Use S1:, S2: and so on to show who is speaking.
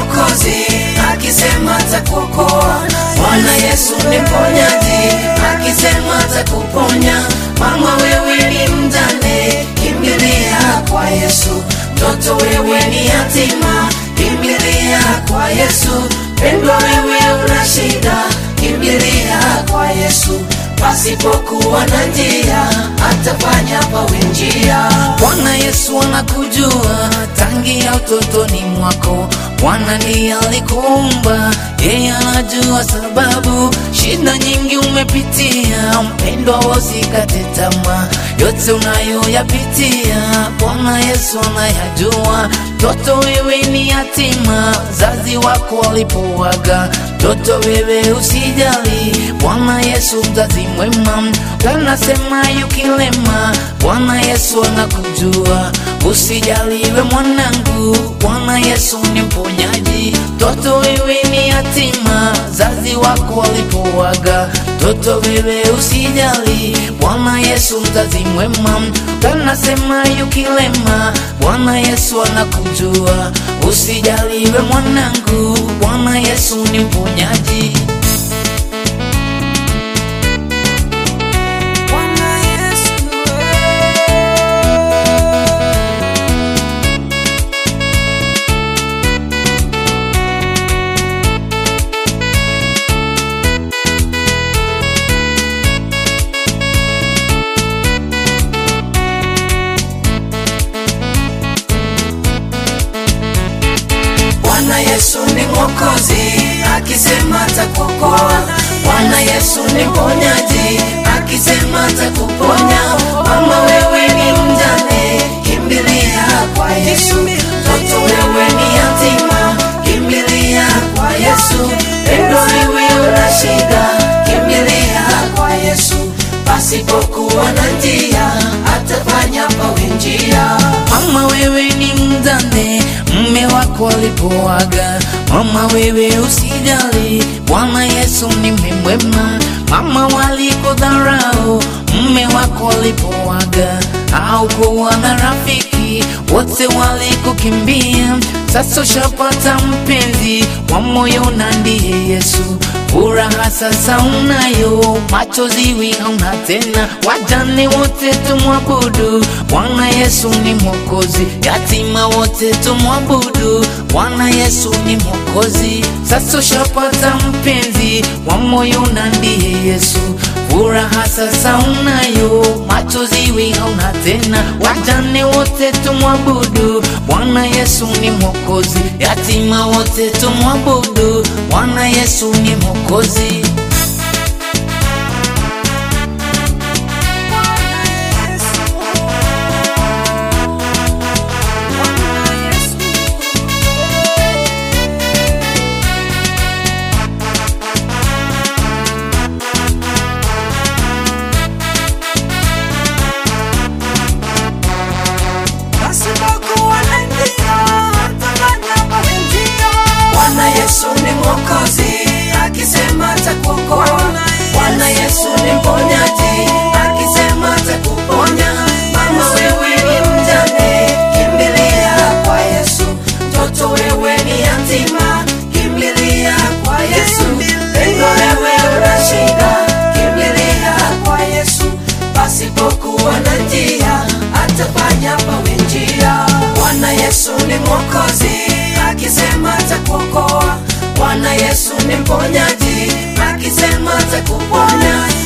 S1: mwokozi, akisema atakuokoa. Bwana Yesu ni mponyaji, akisema atakuponya. Mama wewe ni mjane, kimbilia kwa Yesu. Mtoto wewe ni yatima, kimbilia kwa Yesu. Pendwa wewe una shida, kimbilia kwa Yesu. Pasipokuwa na njia, atafanya pawe njia. Bwana Yesu anakujua tangia utotoni mwako. Bwana ndiye alikuumba, yeye anajua sababu. Shida nyingi umepitia, mpendwa, usikate tamaa. Yote unayoyapitia, Bwana Yesu anayajua. Mtoto wewe ni yatima, zazi wako walipowaga. Mtoto wewe usijali, Bwana Yesu mzazi mwema. Kanasema yukilema, Bwana Yesu anakujua. Usijaliwe mwanangu, Bwana Yesu ni mponyaji. Mtoto wewe ni yatima, zazi wako walipowaga. Mtoto wewe usijali, Bwana Yesu mzazi mwema. Kanasema yukilema, Bwana Yesu anakujua. Usijaliwe mwanangu, Bwana Yesu ni mponyaji.
S2: Bwana Yesu
S1: Bwana Yesu ni mwokozi, akisema atakuokoa. Bwana Yesu ni mponyaji, akisema atakuponya. Mama wewe ni mjane, kimbilia kwa Yesu. Mtoto wewe ni yatima, kimbilia kwa Yesu. Pendo wewe una shida, kimbilia kwa Yesu. Pasipokuwa na njia, atafanya pawe njia. Mama wewe ni mjane, mme wako alipoaga. Mama wewe usijali, Bwana Yesu ni mwema. Mama walikudharau, mme wako alipoaga. Haukuwa na rafiki, wote walikukimbia. Sasa ushapata mpenzi wa moyo na ndiye Yesu. Furaha sasa unayo, machozi wi hauna tena. Wajane wote tumwabudu, Bwana Yesu ni mwokozi. Yatima wote tumwabudu, Bwana Yesu ni mwokozi. Sasa ushapata mpenzi wa moyo na ndiye Yesu. Furaha sasa unayo, machozi wi hauna tena. Wajane wote tumwabudu, Bwana Yesu ni mwokozi. Yatima wote tumwabudu, Bwana Yesu ni mwokozi.
S2: pasipokuwa na njia, atafanya pawe njia.
S1: Bwana Yesu ni mwokozi, akisema atakuokoa. Bwana Yesu ni mponyaji, akisema atakuponya. Mama wewe ni mjane, kimbilia kwa Yesu. Mtoto wewe ni yatima, kimbilia kwa Yesu. Pendo wewe una shida, kimbilia kwa Yesu. Pasipokuwa na njia, atafanya pawe njia. Bwana Yesu ni mwokozi, akisema atakuokoa. Bwana Yesu ni mponyaji, akisema atakuponya.